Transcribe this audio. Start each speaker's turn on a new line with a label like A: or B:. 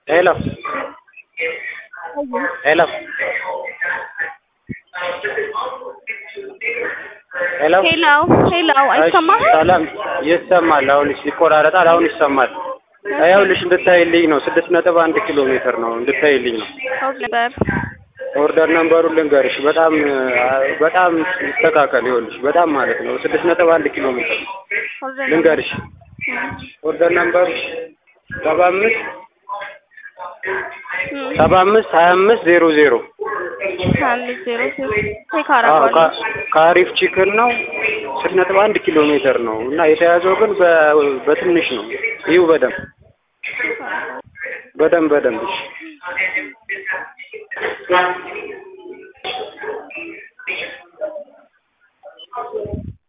A: ሄሎ ሄሎ ሄሎ
B: ሄሎ ሄሎ አይሰማህም?
A: ሰላም ይሰማል። አሁን ይቆራረጣል። አሁን ይሰማል። ይኸውልሽ እንድታይልኝ ነው። ስድስት ነጥብ አንድ ኪሎ ሜትር ነው እንድታይልኝ ነው።
B: ኦርድ ነበር
A: ኦርደር ነምበሩን ልንገርሽ። በጣም በጣም ይስተካከል። ይኸውልሽ በጣም ማለት ነው ስድስት ነጥብ አንድ ኪሎ ሜትር ነው።
B: ኦርደር
A: ልንገርሽ ኦርደር ነምበሩ ሰባ አምስት ሰባ አምስት ሀያ አምስት ዜሮ ዜሮ
B: አምስት ዜሮ ዜሮ ቼክ
A: አዎ
B: አደርገዋለሁ።
A: ከ- ከአሪፍ ቺክን ነው ስድስት ነጥብ አንድ ኪሎ ሜትር ነው እና የተያዘው ግን በ- በትንሽ ነው። ይሁ በደንብ በደንብ በደንብ እሺ